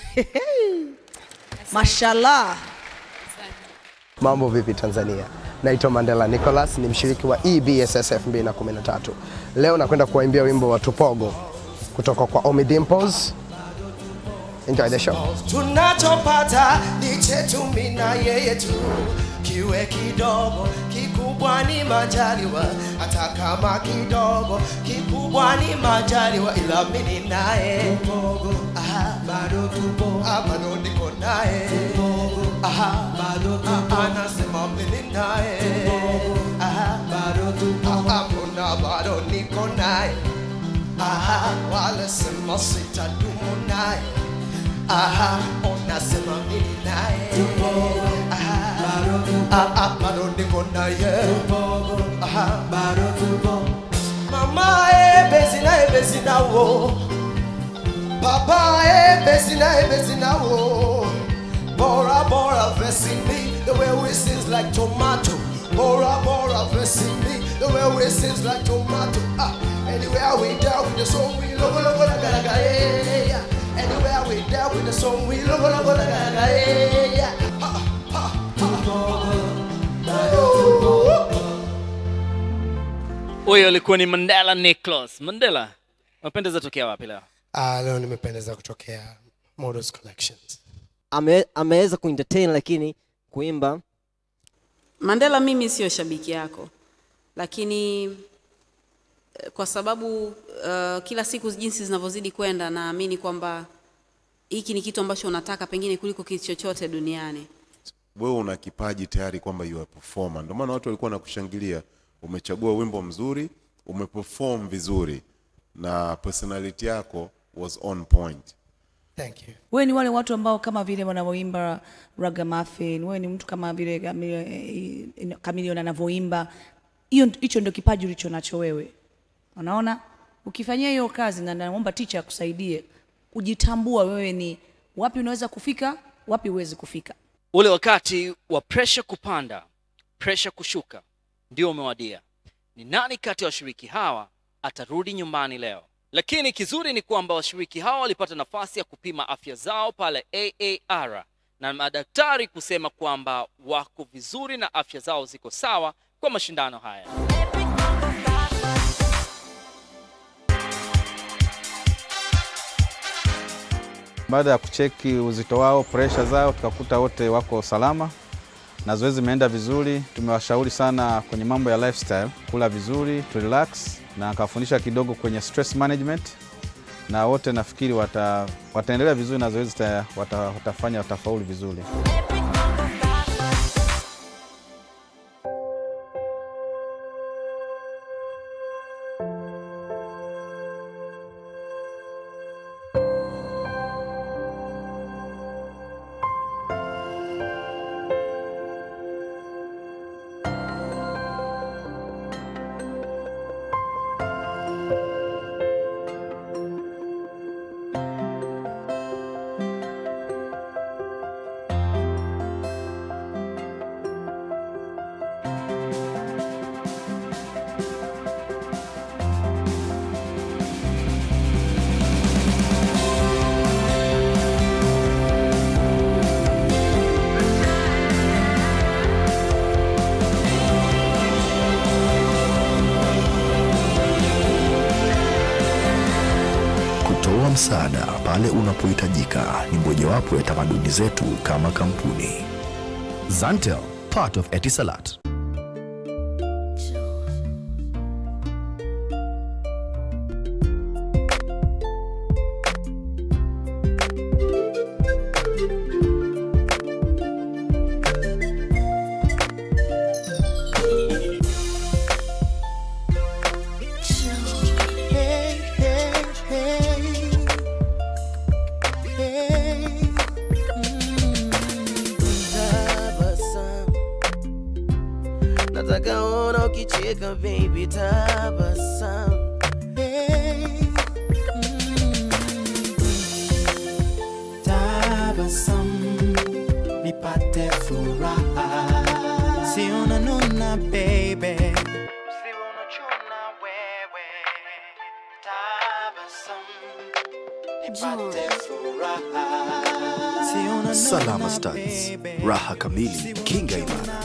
Mashallah. Mambo vipi Tanzania? Naitwa Mandela Nicholas, ni mshiriki wa EBSS 2013. Leo nakwenda kuwaimbia wimbo wa Tupogo kutoka kwa Omi Dimples. Enjoy the show. tunachopata ni chetu mimi na yeye tu, kiwe kidogo kikubwa ni majaliwa, hata kama kidogo kikubwa ni majaliwa, ila mimi naye Aha, bado tupo, ah, bado niko naye Aha, bado tupo, anasema mimi naye Aha, bado tupo, ah, mbona bado niko naye Aha, wala sema sitadumu naye Aha, unasema mimi naye Aha, ah, ah, bado niko naye Aha, bado tupo Mama e bezi na e bezi na wo Papa e bezi na e bezi na wo Bora bora versing me the way we sings like tomato Bora bora versing me the way we sings like tomato ah, Anywhere we down with the song we logo logo la gara gara yeah, yeah. Anywhere we down with the song we logo logo la gara gara yeah, yeah. Ha, ha, ha. Huyo alikuwa ni Mandela Nicholas. Mandela, unapendeza tokea wapi leo? Ah, leo nimependeza kutokea Models Collections. Ame, ameweza kuentertain lakini kuimba Mandela, mimi sio shabiki yako, lakini eh, kwa sababu uh, kila siku jinsi zinavyozidi kwenda, naamini kwamba hiki ni kitu ambacho unataka pengine kuliko kitu chochote duniani. wewe una kipaji tayari kwamba you are performer. Ndio maana watu walikuwa wanakushangilia. Umechagua wimbo mzuri, umeperform vizuri na personality yako was on point. Thank you. wewe ni wale watu ambao kama vile wanavyoimba ragamuffin wewe ni mtu kama vile Chameleone- Chameleone anavyoimba hiyo hicho ndio kipaji ulicho nacho wewe unaona ukifanyia hiyo kazi na naomba ticha akusaidie kujitambua wewe ni wapi unaweza kufika wapi huwezi kufika Ule wakati wa pressure kupanda, pressure kushuka ndio umewadia. Ni nani kati ya washiriki hawa atarudi nyumbani leo? Lakini kizuri ni kwamba washiriki hawa walipata nafasi ya kupima afya zao pale AAR na madaktari kusema kwamba wako vizuri na afya zao ziko sawa kwa mashindano haya. Baada ya kucheki uzito wao, presha zao, tukakuta wote wako salama na zoezi imeenda vizuri. Tumewashauri sana kwenye mambo ya lifestyle, kula vizuri, to relax, na akafundisha kidogo kwenye stress management, na wote nafikiri wata, wataendelea vizuri na zoezi ta- wata, watafanya watafaulu vizuri. Kutoa msaada pale unapohitajika ni mojawapo ya tamaduni zetu kama kampuni. Zantel, part of Etisalat. Hey, hey, hey. Hey. Mm, tabasamu. nataka ona ukicheka baby tabasamu Hey. Mm. tabasamu nipate furaha si unanuna baby Salama Stars, raha kamili, kinga imara.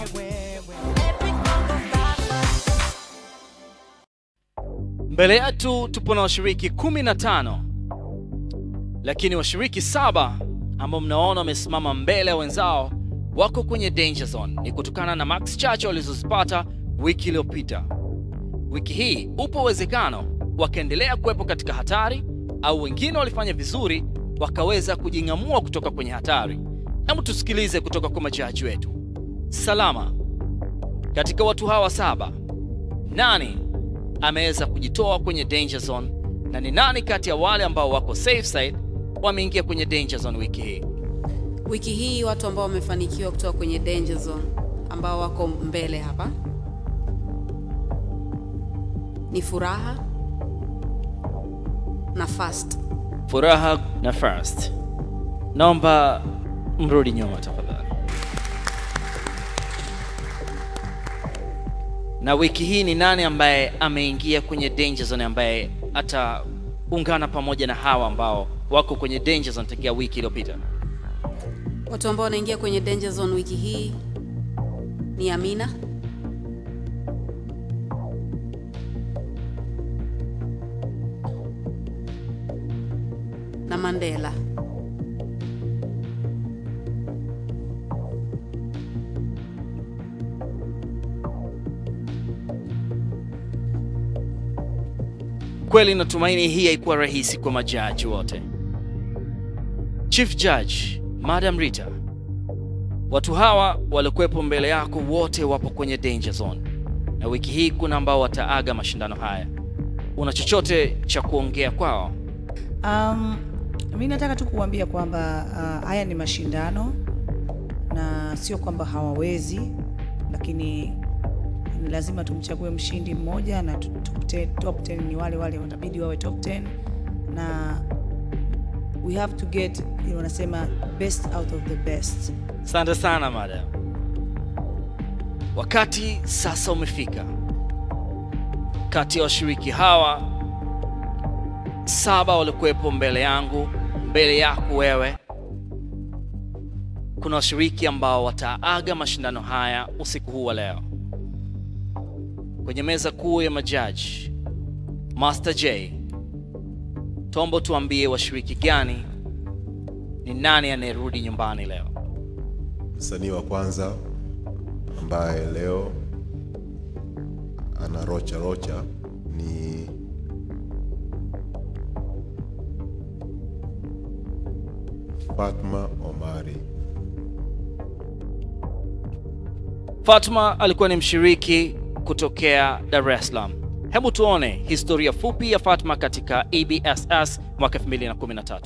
Mbele yetu tupo na washiriki kumi na tano, lakini washiriki saba ambao mnaona wamesimama mbele ya wenzao wako kwenye danger zone. Ni kutokana na max chache walizozipata wiki iliyopita. Wiki hii upo uwezekano wakaendelea kuwepo katika hatari, au wengine walifanya vizuri wakaweza kujing'amua kutoka kwenye hatari. Hebu tusikilize kutoka kwa majaji wetu. Salama, katika watu hawa saba, nani ameweza kujitoa kwenye danger zone na ni nani kati ya wale ambao wako safe side wameingia kwenye danger zone wiki hii? Wiki hii watu ambao wamefanikiwa kutoka kwenye danger zone ambao wako mbele hapa ni Furaha na Fast. Furaha na First, naomba mrudi nyuma tafadhali. Na wiki hii ni nani ambaye ameingia kwenye danger zone ambaye ataungana pamoja na hawa ambao wako kwenye danger zone tangia wiki iliyopita? Watu ambao wanaingia kwenye danger zone wiki hii ni Amina, na Mandela. Kweli natumaini hii haikuwa rahisi kwa majaji wote. Chief Judge Madam Rita, watu hawa waliokuwepo mbele yako wote wapo kwenye danger zone, na wiki hii kuna ambao wataaga mashindano haya. Una chochote cha kuongea kwao? Um, mi nataka tu kuambia kwamba uh, haya ni mashindano na sio kwamba hawawezi, lakini ni lazima tumchague mshindi mmoja na tu- top 10, top 10 ni wale wale watabidi wawe top 10 na we have to get you know, wanasema best out of the best. Asante sana madam. Wakati sasa umefika. Kati ya washiriki hawa saba waliokuwepo mbele yangu, mbele yako wewe, kuna washiriki ambao wataaga mashindano haya usiku huu wa leo. Kwenye meza kuu ya majaji, Master J, Tombo, tuambie washiriki gani, ni nani anayerudi nyumbani leo? Msanii wa kwanza ambaye leo ana rocha rocha ni Fatma Omari. Fatma alikuwa ni mshiriki kutokea Dar es Salaam. Hebu tuone historia fupi ya Fatma katika EBSS mwaka 2013.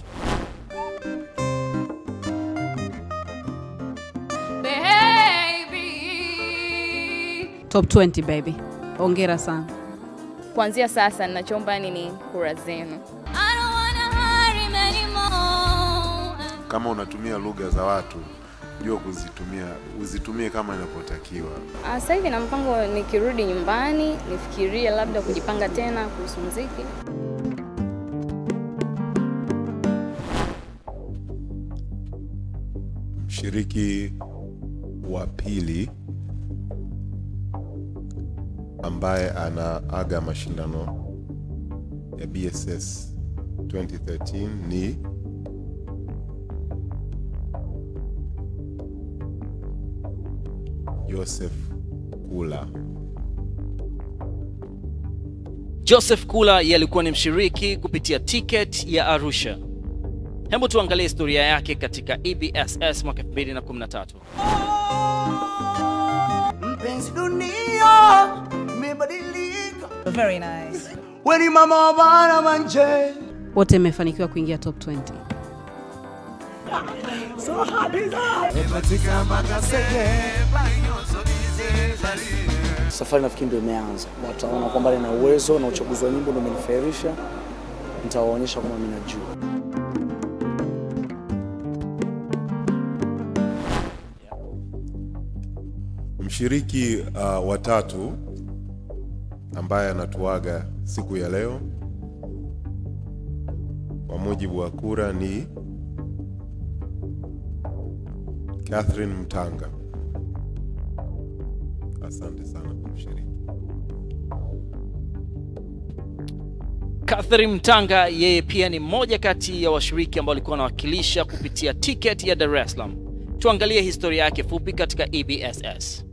Top 20 baby. Hongera sana. Kuanzia sasa ninachoomba yani ni kura zenu. Kama unatumia lugha za watu, jua kuzitumia, uzitumie kama inavyotakiwa. Ah, Sasa hivi na mpango nikirudi nyumbani nifikirie labda kujipanga tena kuhusu muziki. Mshiriki wa pili ambaye anaaga mashindano ya BSS 2013 ni Joseph Kula. Joseph Kula yeye alikuwa ni mshiriki kupitia ticket ya Arusha. Hebu tuangalie historia yake katika EBSS mwaka 2013. Mpenzi dunia imebadilika. Very nice. Weni mama wa bana manje. Wote mmefanikiwa kuingia top 20. So happy that. Epatika makaseke. Safari nafikiri ndio imeanza, wataona kwamba nina uwezo na uchaguzi wa nyimbo ndio umenifahirisha, nitawaonyesha kwamba mimi najua. Mshiriki uh, wa tatu ambaye anatuaga siku ya leo kwa mujibu wa kura ni Catherine Mtanga. Asante sana kwa kushiriki. Catherine Mtanga yeye pia ni mmoja kati ya washiriki ambao walikuwa wanawakilisha kupitia ticket ya Dar es Salaam. Tuangalie historia yake fupi katika EBSS.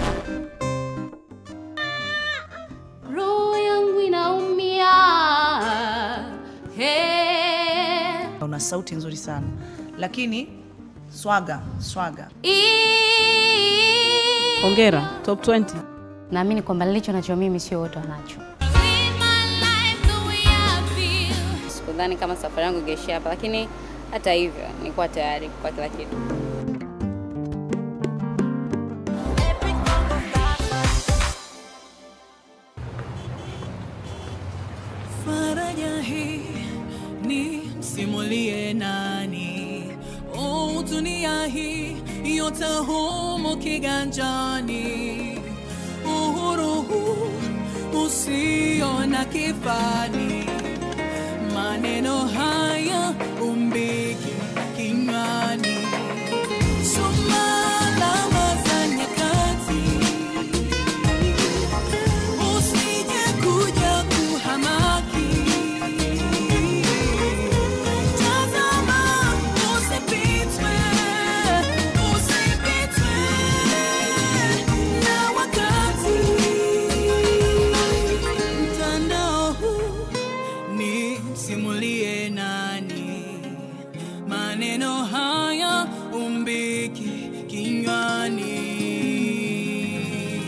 roho yangu inaumia hey. Una sauti nzuri sana lakini swaga swaga. Hongera, top 20. Naamini kwamba nilicho nacho mimi sio wote wanacho. Sikudhani kama safari yangu ingeishia hapa, lakini hata hivyo nilikuwa tayari kwa kila kitu. faraja hii ni msimulie nani oh, dunia hii yote humu kiganjani uhuru huu usio na kifani maneno haya umbiki kinywani Sumalama za nyakati usije kuja kuhamaki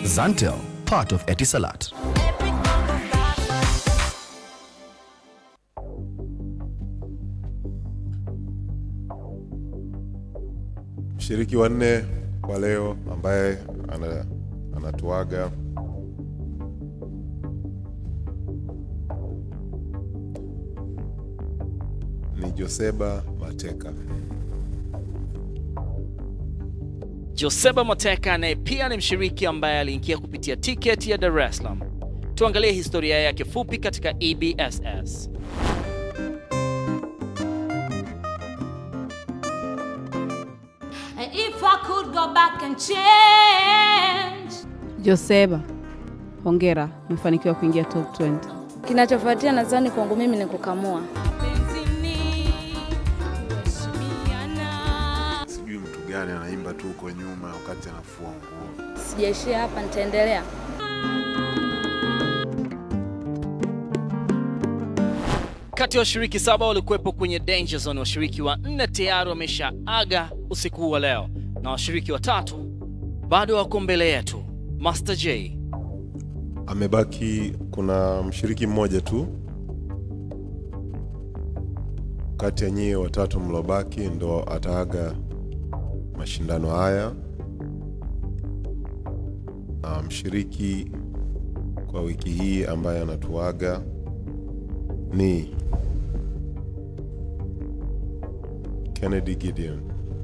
Zantel, part of Etisalat. Mshiriki wa nne kwa leo ambaye ana, anatuaga ni Joseba Mateka. Joseba Moteka naye pia ni mshiriki ambaye aliingia kupitia tiketi ya Dar es Salaam. Tuangalie historia yake fupi katika EBSS. And if I could go back and change Joseba, hongera, umefanikiwa kuingia top 20. Kinachofuatia nadhani kwangu mimi ni kukamua. Sijui mtu gani anaimba tu huko nyuma wakati anafua nguo. Sijaishia hapa, nitaendelea. Kati ya washiriki saba walikuwepo kwenye danger zone, washiriki wa nne tayari wameshaaga usiku huu wa leo, na washiriki watatu bado wako mbele yetu. Master J, Amebaki, kuna mshiriki mmoja tu kati ya nyie watatu mlobaki ndo ataaga mashindano haya. Na mshiriki kwa wiki hii ambaye anatuaga ni Kennedy Gideon.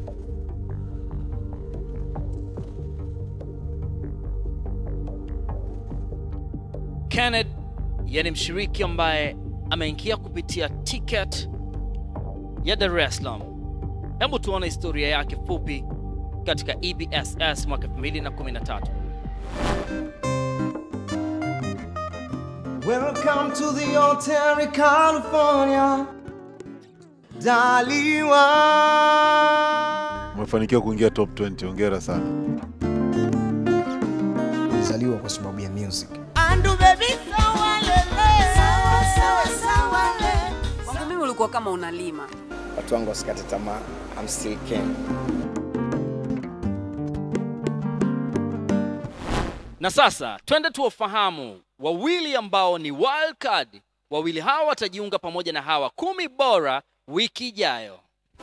Kenneth yeye ni mshiriki ambaye ameingia kupitia ticket ya Dar es Salaam. Hebu tuone historia yake fupi katika EBSS mwaka 2013. Welcome to the Hotel California. Daliwa. Umefanikiwa kuingia top 20, hongera sana. Nilizaliwa kwa sababu ya music. Andu baby sawa lele. Sawa sawa sawa lele. Kwangu mimi ulikuwa kama unalima. Watu wangu wasikate tamaa. I'm still king. Na sasa twende tuwafahamu wawili ambao ni wild card. Wawili hawa watajiunga pamoja na hawa kumi bora wiki ijayo.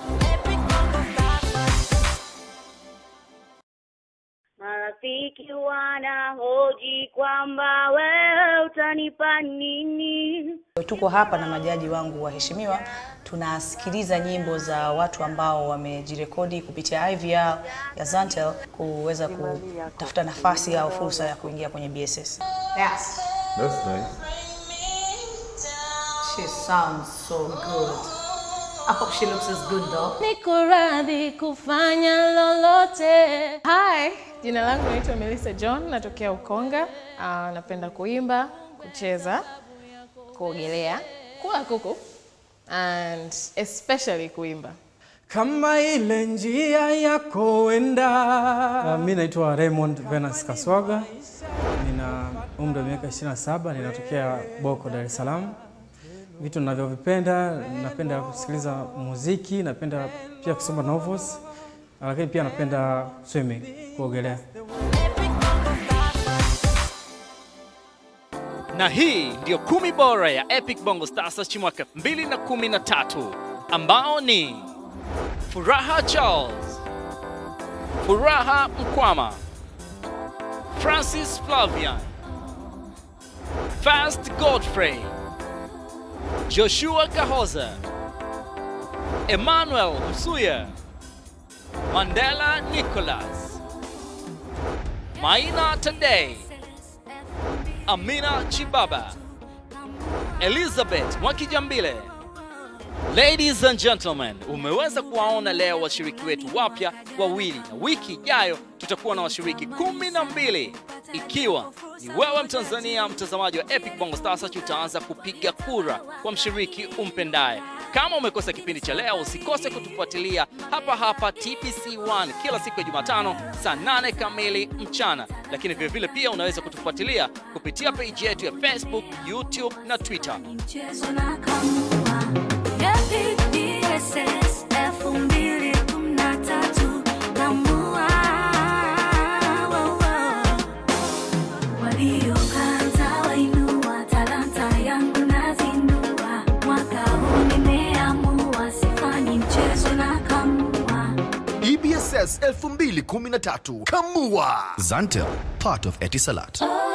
Marafiki wanahoji kwamba wewe utanipa nini? Tuko hapa na majaji wangu waheshimiwa, tunasikiliza nyimbo za watu ambao wamejirekodi kupitia IVR ya Zantel kuweza kutafuta nafasi au fursa ya kuingia kwenye BSS. Yes. That's nice. She sounds so good. I hope she looks as good though. niko radhi kufanya lolote. Hi, jina langu naitwa Melissa John, natokea Ukonga. Uh, napenda kuimba, kucheza, kuogelea, kula kuku and especially kuimba. kama ile njia yako wenda. Uh, mi naitwa Raymond Venus Kaswaga, nina umri wa miaka 27, ninatokea Boko, Dar es Salaam. Vitu ninavyovipenda, napenda kusikiliza muziki, napenda pia kusoma novels, lakini pia napenda swimming, kuogelea. Na hii ndiyo kumi bora ya Epic Bongo Stars cha mwaka 2013 ambao ni Furaha Charles, Furaha Mkwama, Francis Flavian, Fast Godfrey, Joshua Kahoza, Emmanuel Msuya, Mandela Nicholas, Maina Tadei, Amina Chibaba, Elizabeth Mwakijambile. Ladies and gentlemen, umeweza kuwaona leo washiriki wetu wapya wawili, na wiki ijayo tutakuwa na washiriki kumi na mbili ikiwa ni wewe Mtanzania mtazamaji wa Epic Bongo Stars utaanza kupiga kura kwa mshiriki umpendaye. Kama umekosa kipindi cha leo, usikose kutufuatilia hapa hapa TBC1 kila siku ya Jumatano saa 8 kamili mchana, lakini vile vile pia unaweza kutufuatilia kupitia page yetu ya Facebook, YouTube na Twitter. Mchezo na kamua. Epic BSS 2013 kamua. Wow, wow. 2013. Kamua. Zantel, part of Etisalat.